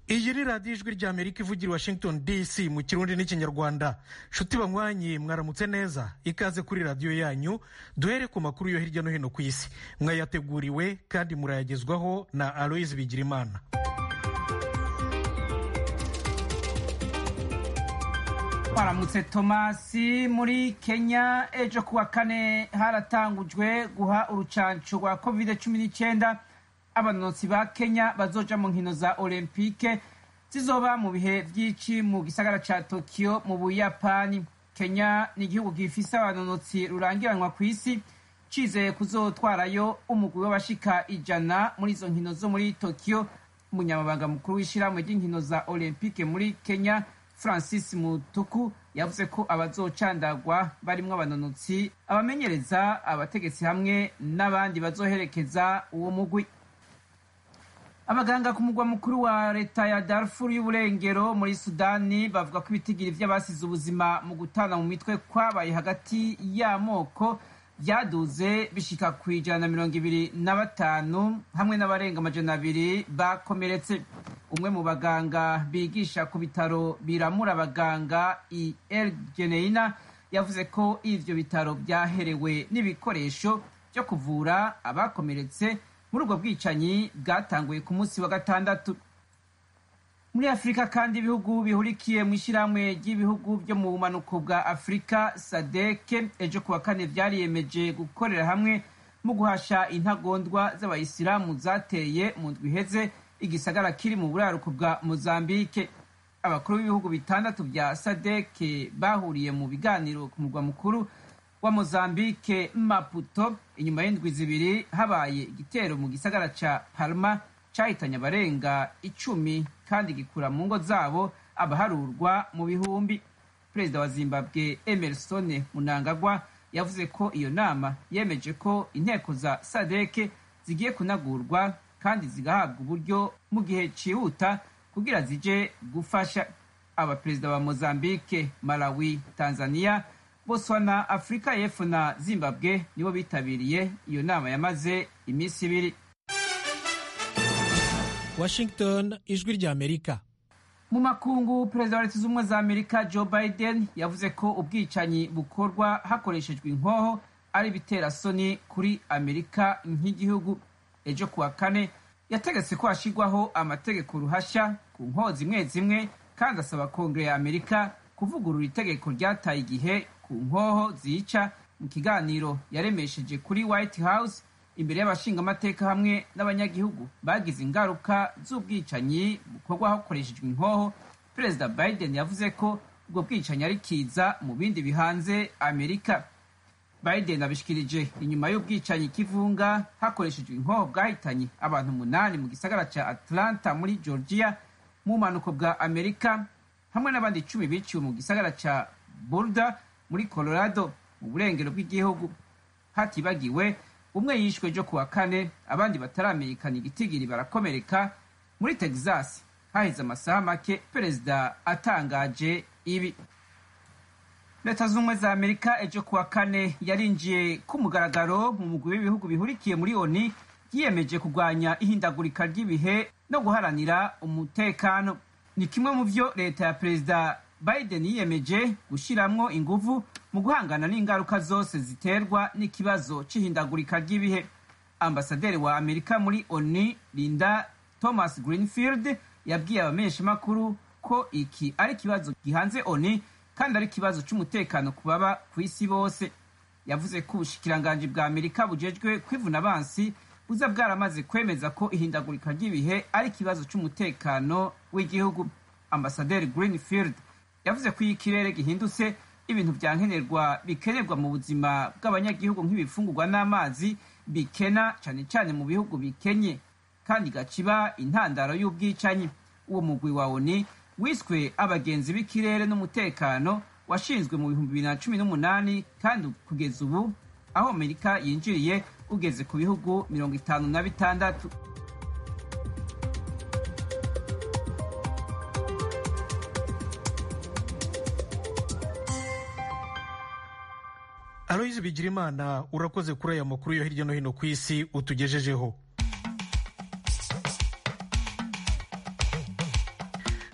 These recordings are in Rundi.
iyi ni radiyo ijwi ry'amerika ivugira washington dc mu kirundi n'ikinyarwanda nshuti banywanyi mwaramutse neza ikaze kuri radiyo yanyu duhere ku makuru yo hirya no hino ku isi mwayateguriwe kandi murayagezwaho na aloyizi bigirimana baramutse tomasi muri kenya ejo kuwa kane haratangujwe guha urucanco rwa covid cumi n'icyenda abanonotsi ba kenya bazoja mu nkino za olempike zizoba mu bihe vy'ici mu gisagara ca tokiyo mu buyapani kenya ni igihugu gifise abanonotsi rurangiranwa ku isi cizeye kuzotwarayo umugwi w'abashika ijana muri izo nkino zo muri tokiyo umunyamabanga mukuru w'ishirahamwe ry'inkino za olempike muri kenya francis mutuku yavuze ko abazocandagwa barimwo abanonotsi abamenyereza abategetsi hamwe n'abandi bazoherekeza uwo mugwi abaganga ku mugwa mukuru wa leta ya darfur y'uburengero muri sudani bavuga ko ibitigiri vy'abasize ubuzima mu gutana mu mitwe kwabaye hagati y'amoko vyaduze bishika ku ijana na mirongo ibiri na batanu hamwe n'abarenga amajana abiri bakomeretse umwe mu baganga bigisha ku bitaro biramura abaganga i el geneina yavuze ko ivyo bitaro vyaherewe n'ibikoresho vyo kuvura abakomeretse muri ubwo bwicanyi bwatanguye ku munsi wa gatandatu muri afurika kandi ibihugu bihurikiye mu ishyirahamwe ry'ibihugu byo mu bumanuko bwa afurika sadeke ejo kuwa kane vyariyemeje gukorera hamwe mu guhasha intagondwa z'abayisilamu zateye mu ndwi iheze igisagara kiri mu buraruko bwa mozambike abakuru b'ibihugu bitandatu vya sadeke bahuriye mu biganiro ku murwa mukuru wa mozambike maputo inyuma y'indwi zibiri habaye igitero mu gisagara ca palma cahitanye abarenga icumi kandi gikura mu ngo zabo abaharurwa mu bihumbi perezida wa zimbabwe emerson munangagwa yavuze ko iyo nama yemeje ko inteko za sadeke zigiye kunagurwa kandi zigahabwa uburyo mu gihe cihuta kugira zije gufasha abaperezida ba mozambike malawi tanzania botswana afurika y'epfo na zimbabwe nibo bitabiriye iyo nama yamaze iminsi ibiri washington ijwi ry'amerika mu makungu perezida wa leta z'ubumwe za amerika joe biden yavuze ko ubwicanyi bukorwa hakoreshejwe inkoho ari ibiterasoni kuri amerika nk'igihugu ejo kuwa kane yategetse ko hashyirwaho amategeko ruhashya ku nkoho zimwe zimwe kandi asaba kongere ya amerika kuvugurura itegeko ryataye igihe ku nkoho zica mu kiganiro yaremesheje kuri white house imbere y'abashingamateka hamwe n'abanyagihugu bagize ingaruka z'ubwicanyi bukorwa hakoreshejwe inkoho perezida biden yavuze ko ubwo bwicanyi ari kiza mu bindi bihanze amerika biden abishikirije inyuma y'ubwicanyi kivunga hakoreshejwe inkoho bwahitanye abantu umunani mu gisagara ca atlanta muri georgia mu bumanuko bwa amerika hamwe n'abandi icumi biciwe mu gisagara ca boulder muri colorado mu burengero bw'igihugu hatibagiwe umwe yishwe ejo kuwa kane abandi bataramenyekana igitigiri barakomereka muri texas haheze amasaha make perezida atangaje ibi leta z'ubumwe za amerika ejo kuwa kane yarinjiye ku mugaragaro mu mugwi w'ibihugu bihurikiye muri oni yiyemeje kurwanya ihindagurika ry'ibihe no guharanira umutekano ni kimwe mu vyo leta ya perezida biden yiyemeje gushiramwo inguvu mu guhangana n'ingaruka zose ziterwa n'ikibazo c'ihindagurika ry'ibihe ambasaderi wa amerika muri oni linda thomas greenfield yabwiye abamenyeshamakuru ko iki ari ikibazo gihanze oni kandi ari ikibazo c'umutekano ku baba ku isi bose yavuze ko ubushikiranganji bwa amerika bujejwe kwivuna abansi buza bwaramaze kwemeza ko ihindagurika ry'ibihe ari ikibazo c'umutekano w'igihugu ambasaderi greenfield yavuze ko iyo ikirere gihindutse ibintu vya nkenerwa bikenerwa mu buzima bw'abanyagihugu nk'ibifungurwa n'amazi bikena cane cane mu bihugu bikenye kandi gaciba intandaro y'ubwicanyi uwo mugwi wa oni wiswe abagenzi b'ikirere n'umutekano washinzwe mu bihumbi bibiri na cumi n'umunani kandi kugeza ubu aho amerika yinjiriye ugeze ku bihugu mirongo itanu na bitandatu aloyizi bigirimana urakoze kuri aya makuru yo hirya no hino ku isi utugejejeho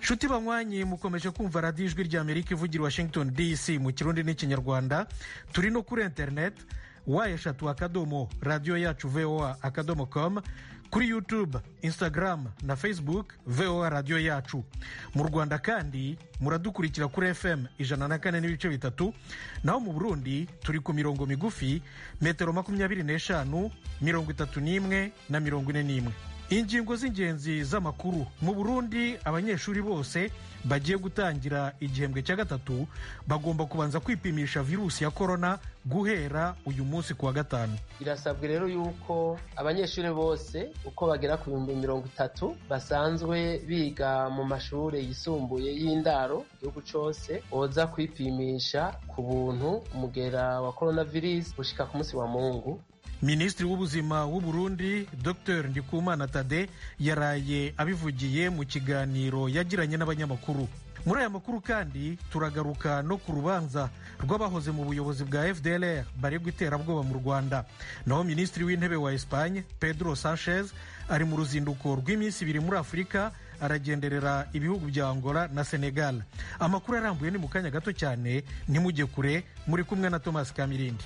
nshuti banywanyi mukomeje kumva radiyo ijwi rya amerika ivugira washington dc mu kirundi n'ikinyarwanda turi no kuri interineti wa eshatu akadomo radiyo yacu voa akadomo com kuri youtube instagram na facebook voa radiyo yacu mu rwanda kandi muradukurikira kuri fm ijana na kane n'ibice bitatu naho mu burundi turi ku mirongo migufi metero makumyabiri n'eshanu mirongo itatu n'imwe na mirongo ine n'imwe ingingo z'ingenzi z'amakuru mu burundi abanyeshuri bose bagiye gutangira igihembwe cya gatatu bagomba kubanza kwipimisha virusi ya korona guhera uyu munsi ku wa gatanu birasabwa rero yuko abanyeshuri bose uko bagera ku bihumbi mirongo itatu basanzwe biga mu mashuri yisumbuye y'indaro igihugu cyose boza kwipimisha ku buntu umugera wa coronavirus gushika ku munsi wa mungu minisitiri w'ubuzima w'u Burundi dr ndikumana tade yaraye abivugiye mu kiganiro yagiranye n'abanyamakuru muri aya makuru kandi turagaruka no ku rubanza rw'abahoze mu buyobozi bwa fdlr baregwa iterabwoba mu rwanda naho minisitiri w'intebe wa espagne pedro sanchez ari mu ruzinduko rw'iminsi ibiri muri afurika aragenderera ibihugu bya angola na senegal amakuru arambuye ni mu kanya gato cyane ntimujye kure muri kumwe na thomas kamirindi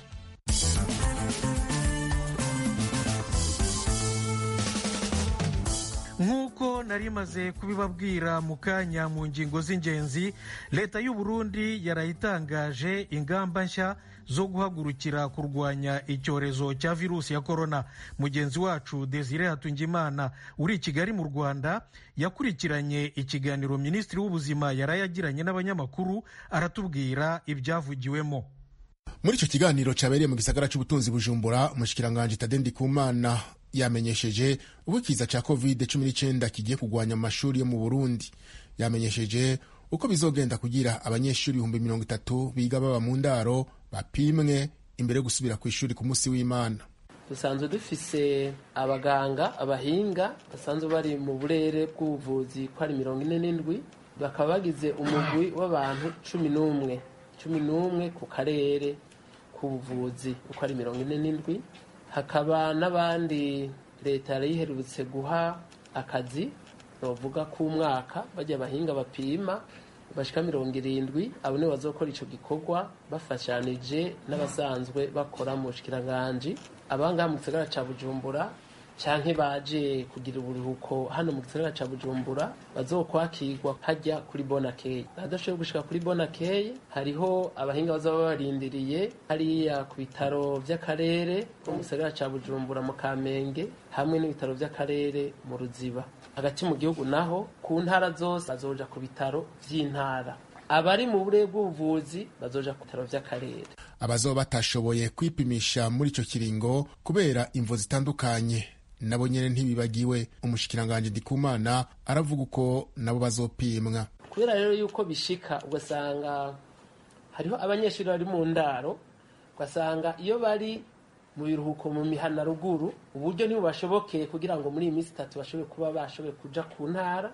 nk'uko nari maze kubibabwira mu kanya mu ngingo z'ingenzi leta y'u Burundi yarayitangaje ingamba nshya zo guhagurukira kurwanya icyorezo cya virusi ya korona mugenzi wacu desire hatungimana uri i kigali mu rwanda yakurikiranye ikiganiro minisitiri w'ubuzima yarayagiranye n'abanyamakuru aratubwira ibyavugiwemo muri icyo kiganiro cyabereye mu gisagara cy'ubutunzi bujumbura umushikiranganji tade ndikumana yamenyesheje uko ikiza cya covid cumi n'icyenda kigiye kugwanya mu mashuri yo mu burundi yamenyesheje uko bizogenda kugira abanyeshuri ibihumbi mirongo itatu biga baba mu ndaro bapimwe imbere yo gusubira ku ishuri ku munsi w'imana dusanzwe dufise abaganga abahinga basanzwe bari mu burere bw'ubuvuzi ko ari mirongo ine n'indwi bakaba bagize umugwi w'abantu cumi n'umwe cumi n'umwe ku karere k'ubuvuzi uko ari mirongo ine n'indwi hakaba n'abandi leta yari yiherutse guha akazi bavuga k'umwaka bajya abahinga bapima bashika mirongo irindwi abo nibo bazokora ico gikorwa bafashanije n'abasanzwe bakora mu bushikiranganji abangaha mu gisagara ca bujumbura canke baje kugira uburuhuko hano mu gisagara ca bujumbura bazokwakirwa hajya kuri bonakeye adashoboye gushika kuri bonakeye hariho abahinga bazaba barindiriye hariya ku bitaro vy'akarere mu gisagara ca bujumbura mu kamenge hamwe n'ibitaro vy'akarere mu ruziba hagati mu gihugu naho ku ntara zose bazoja ku bitaro vy'intara abari mu burere bw'ubuvuzi bazoja ku bitaro vy'akarere abazoba batashoboye kwipimisha muri ico kiringo kubera imvo zitandukanye nabo nyene ntibibagiwe umushikiranganji ndikumana aravuga uko nabo bazopimwa kubera rero yuko bishika ugasanga hariho abanyeshuri bari mu ndaro ugasanga iyo bari mu biruhuko mu mihana ruguru uburyo nibo bashobokeye kugira ngo muri iyi minsi itatu bashobore kuba bashoboye kuja ku ntara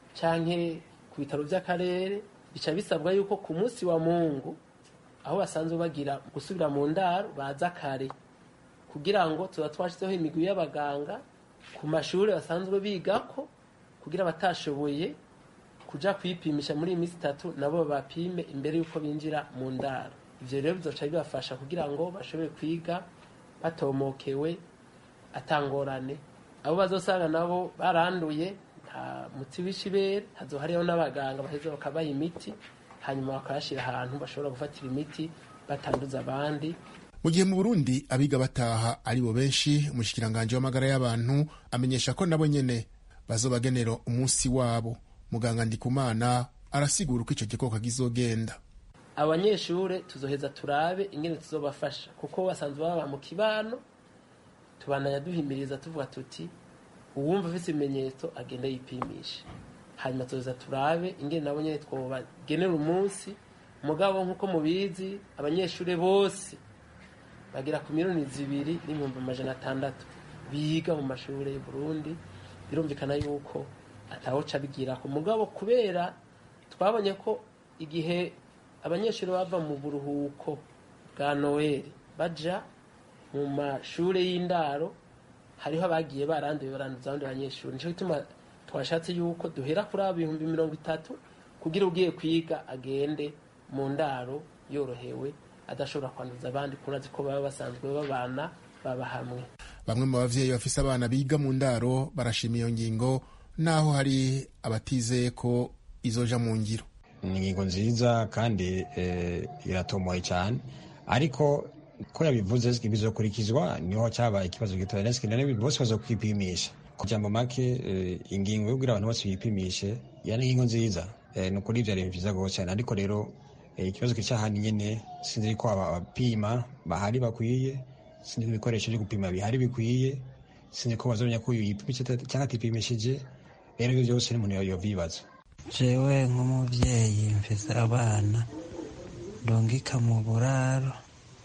canke ku bitaro vy'akarere bica bisabwa yuko ku munsi wa mungu aho basanzwe bagira gusubira mu ndaro baza kare kugira ngo tuba twashyizeho imigwi y'abaganga ku mashuri basanzwe bigako kugira abatashoboye kuja kwipimisha muri iyi minsi itatu nabo bapime imbere y'uko binjira mu ndaro ivyo rero bizoca bibafasha kugira ngo bashobore kwiga batomokewe atangorane abo bazosanga nabo baranduye nta muti w'ishibere hazo hariho n'abaganga baheza bakabaha imiti hanyuma bakayashyira ahantu bashobora gufatira imiti batanduza abandi mu gihe mu burundi abiga bataha ari bo benshi umushikiranganji w'amagara y'abantu amenyesha ko nabo nyene bazobagenera umunsi wabo muganga ndikumana arasigura uko ico gikoko kizogenda abanyeshure tuzoheza turabe ingene tuzobafasha kuko basanzwe baba mu kibano tubananya duhimiriza tuvuga tuti uwumva afise ibimenyetso agenda yipimisha hanyuma tuzoheza turabe ingene nabo nyene twobagenera umunsi mugabo nk'uko mubizi abanyeshure bose bagera ku miliyoni zibiri n'ibihumbi amajana atandatu biga mu mashuri y'u Burundi birumvikana yuko atawoca bigira ku mugabo kubera twabonye ko igihe abanyeshuri bava mu buruhuko bwa noel baja mu mashuri y'indaro hariho abagiye baranduye baranduza abandi banyeshuri nico gituma twashatse yuko duhera kuri abo ibihumbi mirongo itatu kugira ugiye kwiga agende mu ndaro yorohewe adashobora kwanduza abandi kurazi ko baba basanzwe babana baba hamwe bamwe mu bavyeyi bafise abana biga mu ndaro barashima iyo ngingo naho hari abatizeye ko izoja mu ngiro ni ingingo nziza kandi iratomoye cyane ariko ko yabivuze bizokurikizwa niho cyabaye ikibazo gitoya nese bose baza kwipimisha ku jambo make ingingo yo kugira abantu bose bipimishe ya ni ingingo nziza ni ukuri ibyo ari byiza rwose cyane ariko rero ikibazo kicyahani nyine sinzi ko abapima bahari bakwiye sinzi ko ibikoresho byo gupima bihari bikwiye sinzi ko bazamenya ko uyu yipimisha cyangwa atipimishije rero ibyo byose n'umuntu yovyibaza jewe nk'umubyeyi mfise abana ndungika mu buraro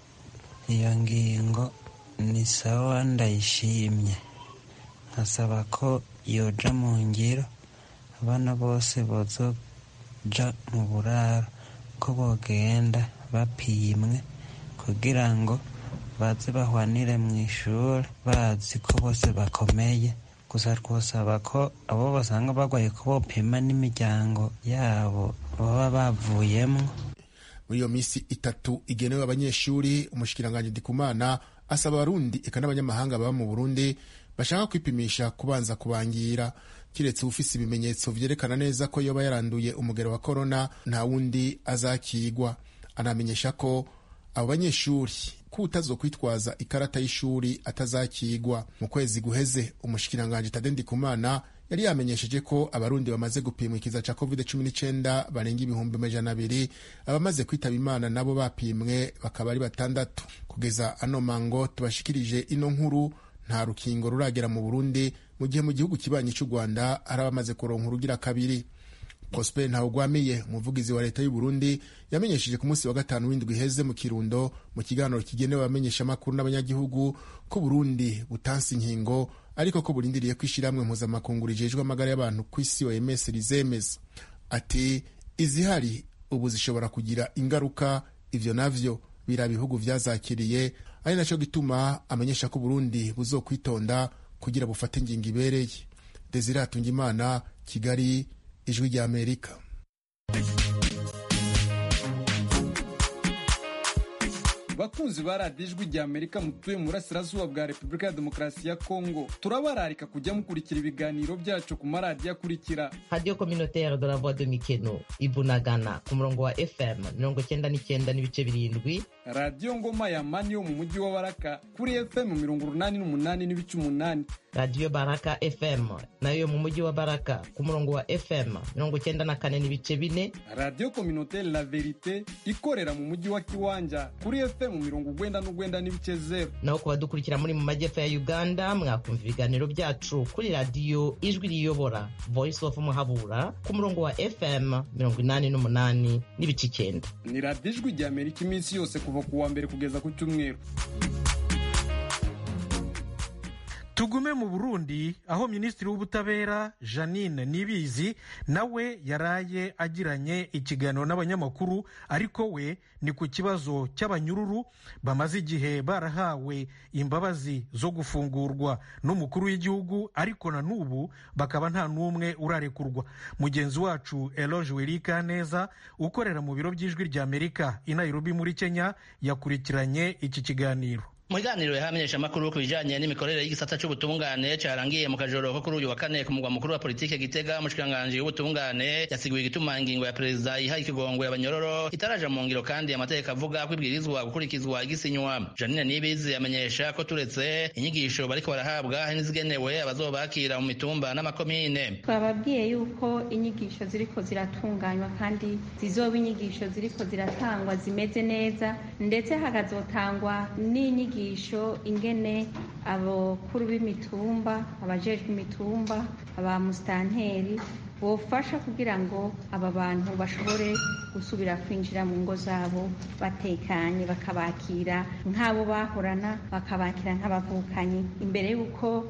iyo ngingo ni sawa ndayishimye nkasaba ko yoja mu ngiro abana bose bozoja mu buraro ko bogenda bapimwe kugira ngo baze bahwanire mu ishuri bazi ko bose bakomeye gusa twosaba ko abo basanga barwaye ko bopima n'imiryango yabo baba bavuyemo muri iyo minsi itatu igenewe abanyeshuri umushikiranganji ndikumana asaba abarundi eka n'abanyamahanga baba mu burundi bashaka kwipimisha kubanza kubangira kiretse ufise ibimenyetso vyerekana neza ko yoba yaranduye umugero wa korona nta wundi azakigwa anamenyesha ko abo banyeshuri ko utazokwitwaza ikarata y'ishuri atazakigwa mu kwezi guheze umushikiranganji tade ndikumana yari yamenyesheje ko abarundi bamaze gupimwa ikiza ca covid 19 barenga ibihumbi amajana abiri abamaze kwitaba imana nabo bapimwe bakaba ari batandatu kugeza ano mango tubashikirije ino nkuru nta rukingo ruragera mu burundi mu gihe mu gihugu kibanyi cy'u rwanda hari abamaze kuronka urugira kabiri prosper ntawugwamiye umuvugizi wa leta y'u burundi yamenyesheje ku munsi wa gatanu w'indwi iheze mu kirundo mu kiganiro kigenewe abamenyeshamakuru n'abanyagihugu ko burundi butansi inkingo ariko ko burindiriye ko ishyirahamwe mpuzamakungu rijejwe amagara y'abantu ku isi oms rizemeza ati izihari ubu zishobora kugira ingaruka ivyo navyo bira bihugu vyazakiriye ari naco gituma amenyesha ko burundi buzokwitonda kugira bufate ingingo ibereye desire hatungimana kigali ijwi rya amerika bakunzi ba radiyo ijwi rya amerika mutuye mu burasirazuba bwa repubulika ya demokarasi ya kongo turabararika kujya mukurikira ibiganiro byacu ku maradiyo akurikira radiyo kominotere de la voix de mikeno ibunagana ku murongo wa fm mirongo cyenda n'icyenda n'ibice birindwi radiyo ngoma ya mani yo mu mujyi wa baraka kuri fm mirongo urunani n'umunani n'ibice umunani radiyo baraka fm nayo mu mujyi wa baraka ku murongo wa fm mirongo cyenda na kane n'ibice bine radiyo kominotere la verite ikorera mu mujyi wa kiwanja kuri fm mirongo ugwenda n'ugwenda n'ibice zeru naho ku badukurikira muri mu majyepfo ya uganda mwakumva ibiganiro byacu kuri radiyo ijwi riyobora voice of muhabura ku murongo wa fm mirongo inani n'umunani n'ibice icyenda ni radiyo ijwi rya amerika iminsi yose kuva ku wa mbere kugeza ku cyumweru tugume mu burundi aho minisitiri w'ubutabera janine nibizi nawe yaraye agiranye ikiganiro n'abanyamakuru ariko we ni ku kibazo cy'abanyururu bamaze igihe barahawe imbabazi zo gufungurwa n'umukuru w'igihugu ariko na n'ubu bakaba nta n'umwe urarekurwa mugenzi wacu eloge werika neza ukorera mu biro by'ijwi rya amerika i nairobi muri kenya yakurikiranye iki kiganiro mu biganiro yahamenyesha amakuru ku bijanye n'imikorere y'igisata c'ubutungane carangiye mu kajoro ko kuri uyu wa kane ku mugwa mukuru wa politike gitega umushikiranganji w'ubutungane yasiguye igituma ingingo ya perezida iha ikigongwe abanyororo itaraja mu ngiro kandi amategeko avuga ko ibwirizwa gukurikizwa igisinywa janine nibizi amenyesha ko turetse inyigisho bariko barahabwa hari n'izigenewe abazobakira mu mitumba n'amakomine twababwiye yuko inyigisho ziriko ziratunganywa kandi zizoba inyigisho ziriko ziratangwa zimeze neza ndetse hakazotangwa n'inyigisho inyigisho ingene abakuru b'imitumba abajejwe imitumba aba musitanteri bofasha kugira ngo aba bantu bashobore gusubira kwinjira mu ngo zabo batekanye bakabakira nk'abo bahorana bakabakira nk'abavukanyi imbere y'uko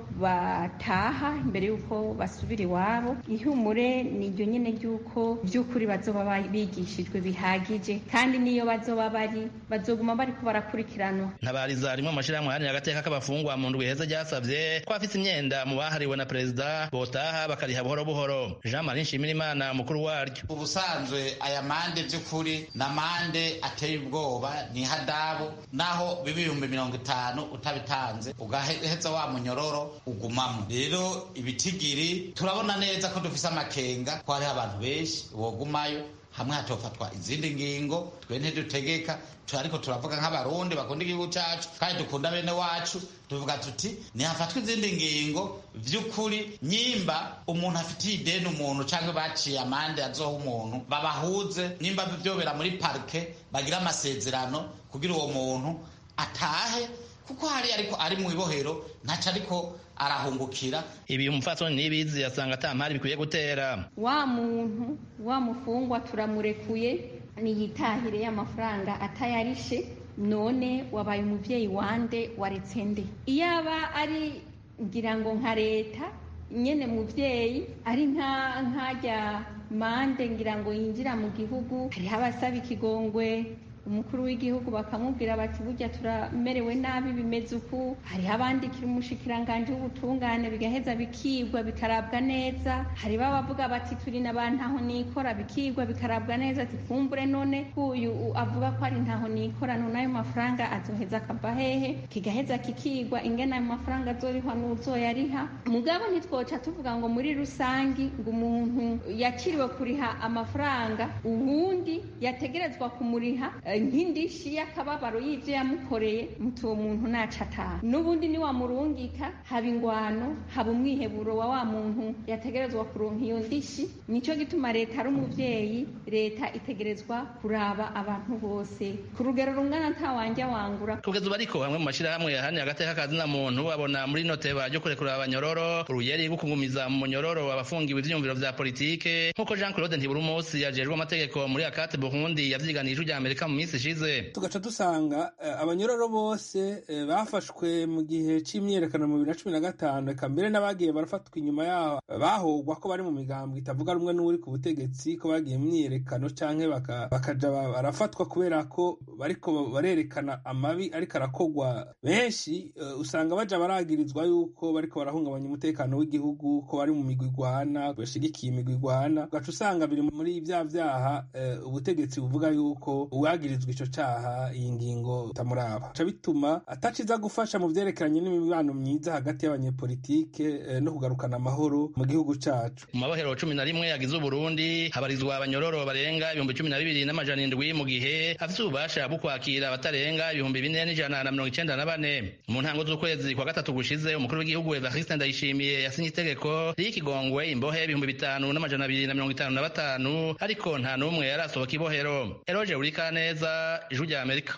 bataha imbere y'uko basubira iwabo ihumure ni iryo nyine ry'uko by'ukuri bazoba bigishijwe bihagije kandi n'iyo bazoba bari bazoguma bariko barakurikiranwa ntabariza rimwe mu mashyirahamwe aharanira agateka k'abafungwa mu ndwi heza ryasabye ko abafite imyenda mu bahariwe na perezida botaha bakariha buhoro buhoro jean marie nshimirimana umukuru waryo ubusanzwe aya mande by'ukuri ni amande ateye ubwoba ni ihadabu naho biba ibihumbi mirongo itanu utabitanze ugaheza wa munyororo ugumamo rero ibitigiri turabona neza ko dufise amakenga ko hariho abantu benshi wogumayo hamwe hatofatwa izindi ngingo twe ntidutegeka ariko turavuga nk'abarundi bakunda igihugu cyacu kandi dukunda bene wacu tuvuga tuti ntihafatwa izindi ngingo by'ukuri nyimba umuntu afitiye ideni umuntu cyangwa baciye amande azoha umuntu babahuze nyimba byobera muri parike bagira amasezerano kugira uwo muntu atahe kuko hari ariko ari mu ibohero ntaco ariko arahungukira ibi umupfasoni n'ibizi yasanga ata mpari bikwiye gutera wa muntu wa mufungwa turamurekuye niyitahire y'amafaranga atayarishe none wabaye umuvyeyi wande waretse nde iyaba ari ngira ngo nka leta nyene muvyeyi ari nka nkajya mande ngira ngo yinjira mu gihugu hariho abasaba ikigongwe umukuru w'igihugu bakamubwira bati burya turamerewe nabi bimeze uku hariho abandikira umushikiranganji w'ubutungane bigaheza bikigwa bikarabwa neza hari babavuga bati turi n'abantu ntaho nikora bikigwa bikarabwa neza ati kumbure none uyu avuga ko ari ntaho nikora none ayo mafaranga azoheza akava hehe kigaheza kikigwa ingene ayo mafaranga azorihwa n'uzoyariha mugabo ntitwoca tuvuga ngo muri rusangi ngo umuntu yakiriwe kuriha amafaranga uwundi yategerezwa kumuriha nk'indishi y'akababaro y'ibyo yamukoreye muti uwo muntu naca ataha n'ubundi niwamurungika haba ingwano haba umwiheburo wa wa muntu yategerezwa kuronka iyo ndishi nicyo gituma leta ari umuvyeyi leta itegerezwa kuraba abantu bose ku rugero rungana nta wanja wangura kugeza ubu ariko hamwe mu mashyirahamwe yahanira agateka kazina muntu babona muri noteba ryo kurekura abanyororo uruyeri rwo kugumiza mu munyororo abafungiwe ivyiyumviro vya politike nk'uko jean claude ntiburumusi yajejwe amategeko muri akate burundi yavyiganije ijwi amerika mu minsi ishize tugaca dusanga abanyororo bose bafashwe mu gihe c'imyiyerekano mu bibiri na cumi na gatanu eka mbere n'abagiye barafatwa inyuma yaho bahogwa ko bari mu migambwe itavuga rumwe n'uri ku butegetsi ko bagiye mu myiyerekano canke bakaja barafatwa kubera ko bariko barerekana amabi ariko arakogwa benshi usanga baja baragirizwa yuko bariko barahungabanya umutekano w'igihugu ko bari mu migwi igwana bashigikiye imigwi igwana ugaca usanga biri muri vya vyaha ubutegetsi buvuga yuko uwagirizwa ico caha iyi ngingo tamuraba ca bituma ataciza gufasha mu vyerekeranye n'imibano myiza hagati y'abanyepolitike no kugarukana amahoro mu gihugu cacu mu mabohero cumi na rimwe yagize uburundi habarizwa abanyororo barenga ibihumbi cumi na bibiri n'amajana indwi mu gihe afise ububasha bwo kwakira abatarenga ibihumbi bine n'ijana na mirongo icenda na bane mu ntango z'ukwezi kwa gatatu gushize umukuru w'igihugu evariste ndayishimiye yasinye itegeko ry'ikigongwe imbohe ibihumbi bitanu n'amajana abiri na mirongo itanu na batanu ariko nta n'umwe yarasohoka ibohero eroje urika neza ijwi rya amerika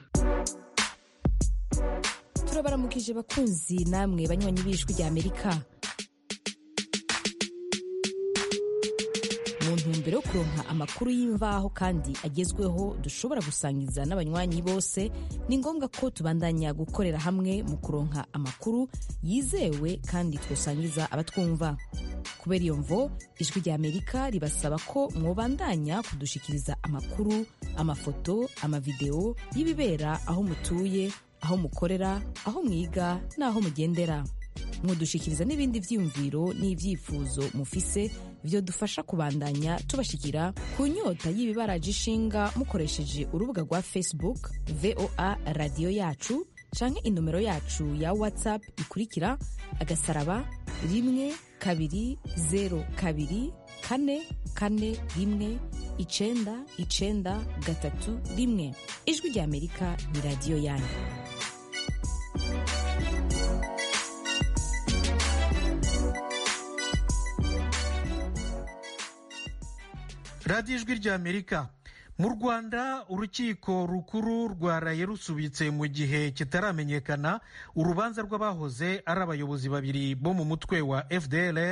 turabaramukije bakunzi namwe banywanyi b'ijwi rya amerika mu ntumbero yo kuronka amakuru y'imvaho kandi agezweho dushobora gusangiza n'abanywanyi bose ni ngombwa ko tubandanya gukorera hamwe mu kuronka amakuru yizewe kandi twosangiza abatwumva kubera iyo mvo ijwi rya amerika ribasaba ko mwobandanya kudushikiriza amakuru amafoto amavideo y'ibibera aho mutuye aho mukorera aho mwiga n'aho mugendera mwodushikiriza n'ibindi vyiyumviro n'ivyifuzo mufise vyodufasha kubandanya tubashikira ku nyota y'ibibaraje ishinga mukoresheje urubuga rwa facebook voa radiyo yacu canke inomero yacu ya whatsapp ikurikira agasaraba rimwe kabiri zero kabiri kane kane rimwe icenda icenda gatatu rimwe ijwi rya amerika ni radiyo yanyu radiyo ijwi rya amerika mu rwanda urukiko rukuru rwaraye rusubitse mu gihe kitaramenyekana urubanza rw'abahoze ari abayobozi babiri bo mu mutwe wa fdlr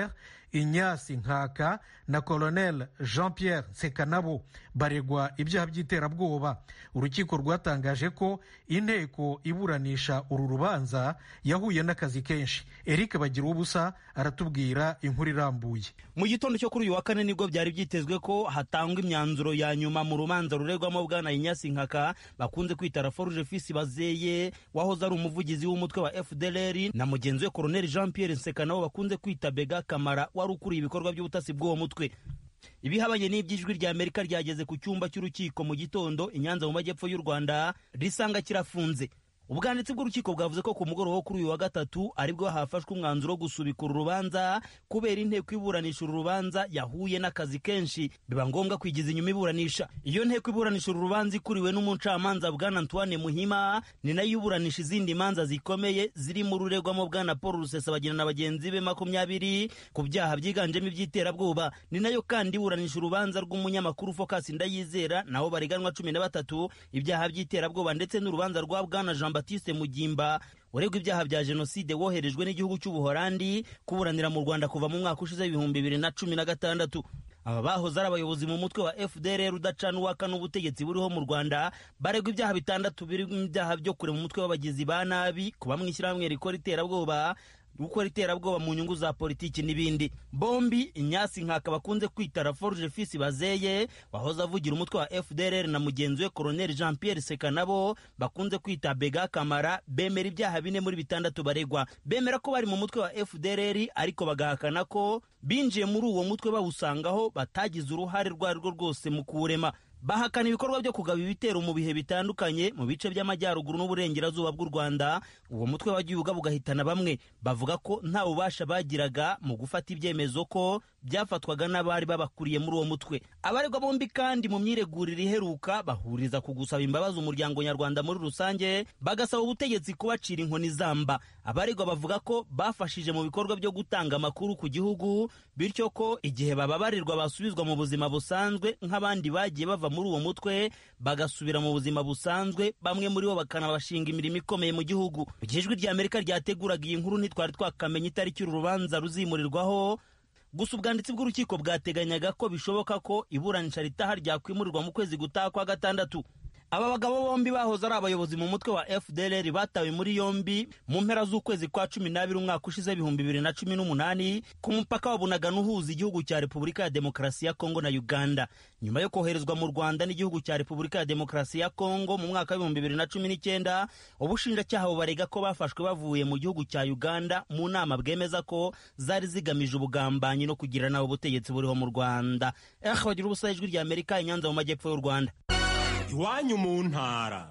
inyasi nkaka na colonel jean pierre nsekanabo baregwa ibyaha by'iterabwoba urukiko rwatangaje ko inteko iburanisha uru rubanza yahuye n'akazi kenshi eric bagira ubusa aratubwira inkuru irambuye mu gitondo cyo kuri uyu wa kane nibwo byari byitezwe ko hatangwa imyanzuro ya nyuma mu rubanza ruregwamo bwana inyasi nkaka bakunze kwita raforuje fisi bazeye wahoze ari umuvugizi w'umutwe wa fdlr na mugenzi we colonel jean pierre nseka nabo bakunze kwita bega kamara wari ukuriye ibikorwa by'ubutasi bw'uwo mutwe ibihabanye n'iby'ijwi rya amerika ryageze ku cyumba cy'urukiko mu gitondo i nyanza mu majyepfo y'u rwanda risanga kirafunze ubwanditsi bw'urukiko bwavuze ko ku mugoroba wo kuri uyu wa gatatu aribwo hafashwe umwanzuro wo gusubika uru rubanza kubera inteko iburanisha uru rubanza yahuye n'akazi kenshi biba ngombwa kwigiza inyuma iburanisha iyo nteko iburanisha uru rubanza ikuriwe n'umucamanza bwana antoine muhima ni nayo iburanisha izindi manza zikomeye zirimo ururegwamo bwana paul rusesabagina na bagenzi be makumyabiri ku byaha byiganjemo iby'iterabwoba ni nayo kandi iburanisha urubanza rw'umunyamakuru focus ndayizera naho bareganwa cumi na batatu ibyaha by'iterabwoba ndetse n'urubanza rwa bwana jean batiste mugimba uregwa ibyaha bya jenoside woherejwe n'igihugu cy'ubuhorandi kuburanira mu rwanda kuva mu mwaka ushize w'ibihumbi bibiri na cumi na gatandatu aba bahoze ari abayobozi mu mutwe wa fdr udacana uwaka n'ubutegetsi buriho mu rwanda baregwa ibyaha bitandatu birimo ibyaha byo kure mu mutwe w'abagizi ba nabi kuba mu ishyirahamwe rikora iterabwoba gukora iterabwoba mu nyungu za politiki n'ibindi bombi inyasi nkaka bakunze kwita raforuje fisi bazeye wahoze avugira umutwe wa fdrr na mugenzi we colonel jean pierre seka nabo bakunze kwita bega kamara bemera ibyaha bine muri bitandatu baregwa bemera ko bari mu mutwe wa fdrr ariko bagahakana ko binjiye muri uwo mutwe bawusangaho batagize uruhare rwo ari rwo rwose mu kuwurema bahakana ibikorwa byo kugaba ibitero mu bihe bitandukanye mu bice by'amajyaruguru n'uburengerazuba bw'u rwanda uwo mutwe wagiye ugaba ugahitana bamwe bavuga ko nta bubasha bagiraga mu gufata ibyemezo ko byafatwaga n'abari babakuriye muri uwo mutwe abaregwa bombi kandi mu myiregurire iheruka bahuriza ku gusaba imbabazi umuryango nyarwanda muri rusange bagasaba ubutegetsi kubacira inkoni zamba abaregwa bavuga ko bafashije mu bikorwa byo gutanga amakuru ku gihugu bityo ko igihe bababarirwa basubizwa mu buzima busanzwe nk'abandi bagiye bava muri uwo mutwe bagasubira mu buzima busanzwe bamwe muri bo bakanabashinga imirimo ikomeye mu gihugu mu gihe ijwi rya amerika ryateguraga iyi nkuru ntitwari twakamenya itariki uru rubanza ruzimurirwaho gusa ubwanditsi bw'urukiko bwateganyaga ko bishoboka ko iburanisha ritaha ryakwimurirwa mu kwezi gutaha kwa gatandatu aba bagabo bombi bahoze ari abayobozi mu mutwe wa fdr batawe muri yombi mu mpera z'ukwezi kwa cumi n'abiri umwaka ushize ibihumbi bibiri na cumi n'umunani ku mupaka wa bunagana uhuza igihugu cya repubulika ya demokarasi ya kongo na uganda nyuma yo koherezwa mu rwanda n'igihugu cya repubulika ya demokarasi ya kongo mu mwaka w'ibihumbi bibiri na cumi n'icyenda ubushinjacyaha bubarega ko bafashwe bavuye mu gihugu cya uganda mu nama bwemeza ko zari zigamije ubugambanyi no kugira nawe ubutegetsi buriho mu rwanda eh bagira ubusa ijwi rya amerika inyanza mu majyepfo y'u rwanda iwanyu mu ntara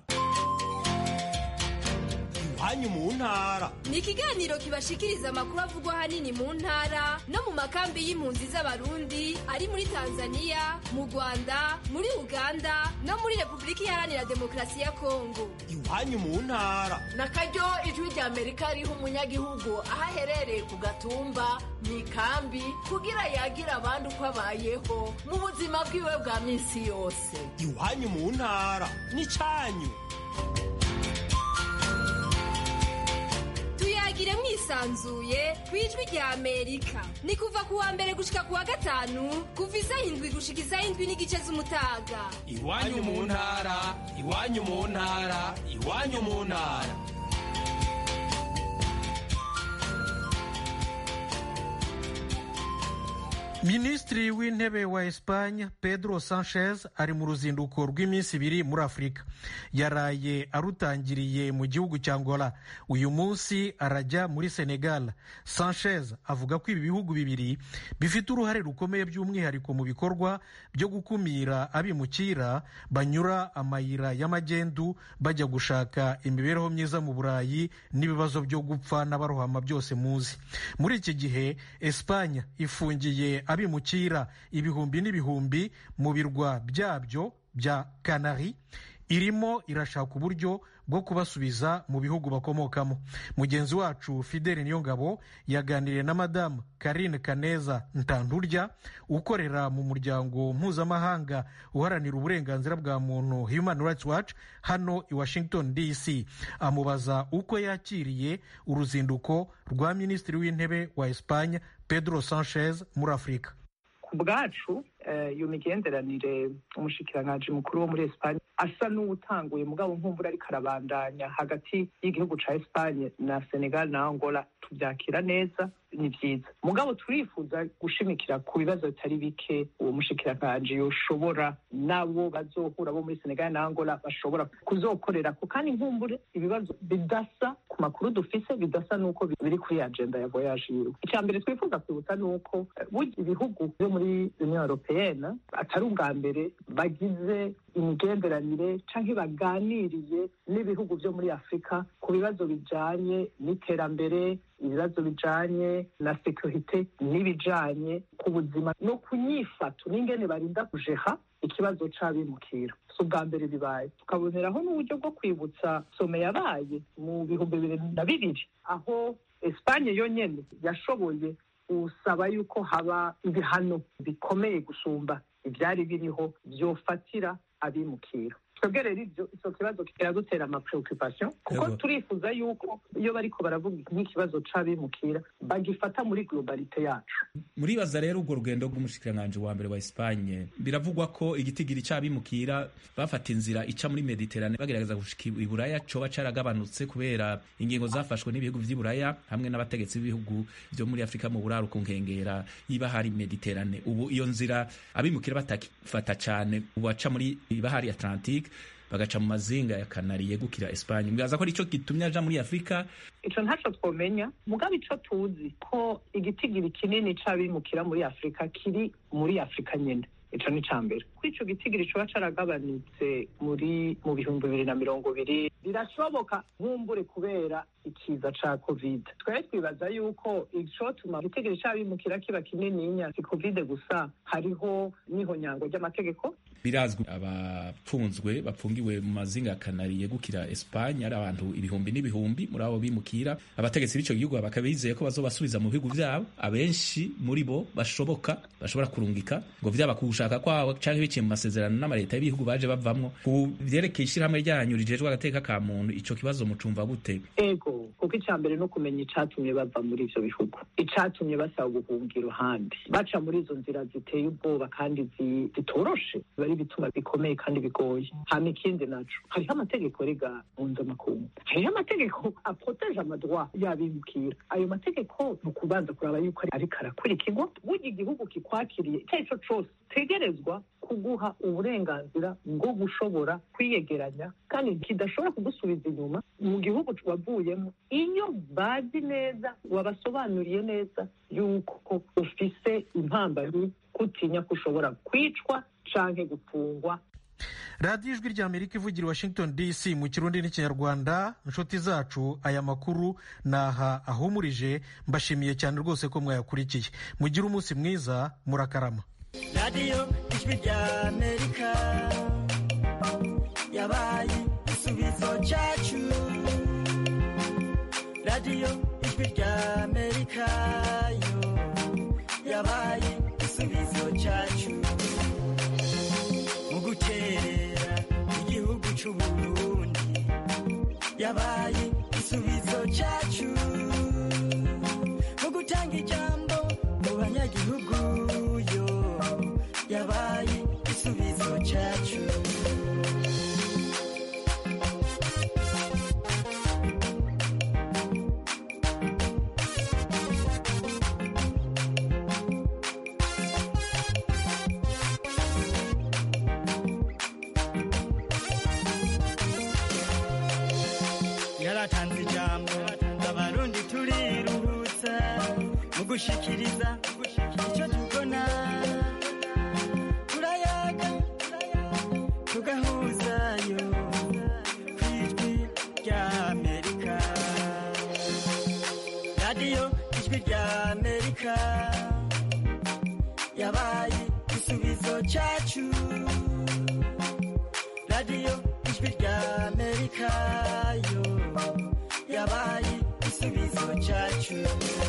iwanyu mu ntara ni ikiganiro kibashikiriza amakuru avugwa ahanini mu ntara no mu makambi y'impunzi z'abarundi ari muri tanzania mu rwanda muri uganda no muri repubulika iharanira demokarasi ya kongo iwanyu mu ntara na karyo ijwi rya amerika riha umunyagihugu aho aherereye ku gatumba mu ikambi kugira yagira abandi uko abayeho mu buzima bwiwe bwa minsi yose iwanyu mu ntara ni cyanyu tuyagire mwisanzuye ku ijwi rya amerika ni kuva ku wa mbere gushika ku wa gatanu kuva isaha indwi gushika isaha indwi n'igice z'umutaga iwanyu mu ntara iwanyu mu ntara iwanyu mu ntara minisitiri w'intebe wa esipanye pedro sanchez ari mu ruzinduko rw'iminsi ibiri muri afurika yaraye arutangiriye mu gihugu cya angola uyu munsi arajya muri senegal sanchez avuga ko ibi bihugu bibiri bifite uruhare rukomeye by'umwihariko mu bikorwa byo gukumira abimukira banyura amayira y'amagendu bajya gushaka imibereho myiza mu burayi n'ibibazo byo gupfa n'abarohama byose muzi muri iki gihe esipanye ifungiye abimukira ibihumbi n'ibihumbi mu birwa byabyo bya kanari irimo irashaka uburyo bwo kubasubiza mu bihugu bakomokamo mugenzi wacu fideli niyongabo yaganiriye na madamu karine kaneza ntandurya ukorera mu muryango mpuzamahanga uharanira uburenganzira bwa muntu human rights watch hano i washington dc amubaza uko yakiriye uruzinduko rwa minisitiri w'intebe wa espanye pedro sanchez muri afurika ku bwacu iyo migenderanire umushikiranganji mukuru wo muri esipanye asa n'uwutanguye mugabo nkumbura ariko arabandanya hagati y'igihugu ca esipanye na senegal na angola tubyakira neza ni byiza mugabo turifuza gushimikira ku bibazo bitari bike uwo mushikiranganji yoshobora nabo bazohura bo muri senegal na angola bashobora kuzokorera ko kandi nkumbure ibibazo bidasa ku makuru dufise bidasa n'uko biri kuri agenda ya voyage yiwe icya mbere twifuza kwibutsa ni uko burya ibihugu byo muri union europeyenne atari ubwa mbere bagize imigenderanire canke baganiriye n'ibihugu byo muri afurika ku bibazo bijanye n'iterambere ibibazo bijanye na sekirite n'ibijanye ku buzima no ku nyifato n'ingene barinda kujeha ikibazo c'abimukira si ubwa mbere bibaye tukaboneraho n'uburyo bwo kwibutsa some yabaye mu bihumbi bibiri na bibiri aho esipanye yonyene yashoboye gusaba yuko haba ibihano bikomeye gusumba ibyari biriho byofatira abimukira twebwe rero ibyo icyo kibazo kiradutera amapreoccupation kuko turifuza yuko iyo bariko baravuga nk'ikibazo c'abimukira bagifata muri globalite yacu muribaza rero urwo rugendo rw'umushikiranganji wa mbere wa Espagne biravugwa ko igitigiri c'abimukira bafata inzira ica muri Mediterane bagerageza gushika iburaya coba caragabanutse kubera ingingo zafashwe n'ibihugu vy'iburaya hamwe n'abategetsi b'ibihugu vyo muri Afrika mu buraro ku nkengera y'ibahari Mediterane ubu iyo nzira abimukira batakifata cane ubu baca muri ibahari Atlantique bagaca mu mazinga ya kanari yegukira Espagne mwibaza ko arico gitumye aja muri Afrika ico ntaco twomenya mugabo ico tuzi ko igitigiri kinini c'abimukira muri Afrika kiri muri Afrika nyene ico ni cambere kuri ico gitigiri coba caragabanutse muri mu bihumbi bibiri na mirongo ibiri birashoboka nkumbure kubera ikiza ca covid twari twibaza yuko icotuma igitigiri c'abimukira kiba kinininya si covid gusa hariho n'ihonyango ry'amategeko birazwi abapfunzwe bapfungiwe mu mazinga ya kanari yegukira Espagne ari abantu ibihumbi n'ibihumbi muri abo bimukira abategetsi b'ico gihugu bakaba bizeye ko bazobasubiza mu bihugu vyabo abenshi muri bo bashoboka bashobora kurungika ngo vyaba ku gushaka kwabo canke biciye mu masezerano n'amaleta y'ibihugu baje bavamwo ku vyerekeye ishirahamwe ryanyu rijejwe agateka ka muntu ico kibazo mucumva gute ego kuko ica mbere no kumenya icatumye bava muri ivyo bihugu icatumye basaba ubuhungiro handi baca muri izo nzira ziteye ubwoba kandi zitoroshe bari bituma bikomeye kandi bigoye hama ikindi naco hariho amategeko rega mpuzamakungu hariho amategeko aproteje amadroit y'abimukira ayo mategeko ni ukubanza kuraba yuko ariko arakurikirwa burya igihugu kikwakiriye icyo ari cyo cose tegerezwa kuguha uburenganzira bwo gushobora kwiyegeranya kandi kidashobora kugusubiza inyuma mu gihugu wavuyemo iyo bazi neza wabasobanuriye neza yuko ufise impambano kutinya ko ushobora kwicwa canke gufungwa radiyo ijwi rya amerika ivugira i washington dc mu kirundi n'ikinyarwanda inshuti zacu aya makuru naha ahumurije mbashimiye cyane rwose ko mwayakurikiye mugire umunsi mwiza murakarama radiyo ijwi rya amerika yabaye igisubizo cyacu radiyo ijwi rya amerika yo yabaye igisubizo cyacu mu gukerera igihugu cy'uburundi yabaye igisubizo cyacu mu gutanga ijambo mu banyagihugu yo yabaye igisubizo cyacu yaratanze ijambo abarundi turiruhutsa mu gushikiriza icyo tubona turayaga tugahuzayo ku ijwi rya amerika radiyo ijwi rya amerika yabaye igisubizo cyacu radiyo ijwi amerika yo yabaye igisubizo cyacu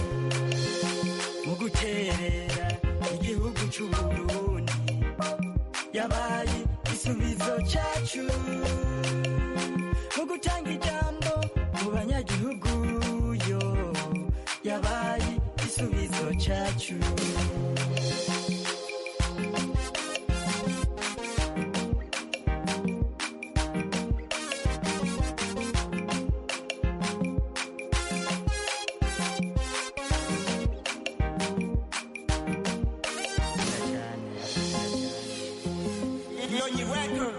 mu guterera igihugu cy'uburundi yabaye igisubizo cyacu mu gutanga ijambo mu banyagihugu yo yabaye igisubizo cyacu Nyonyi Records.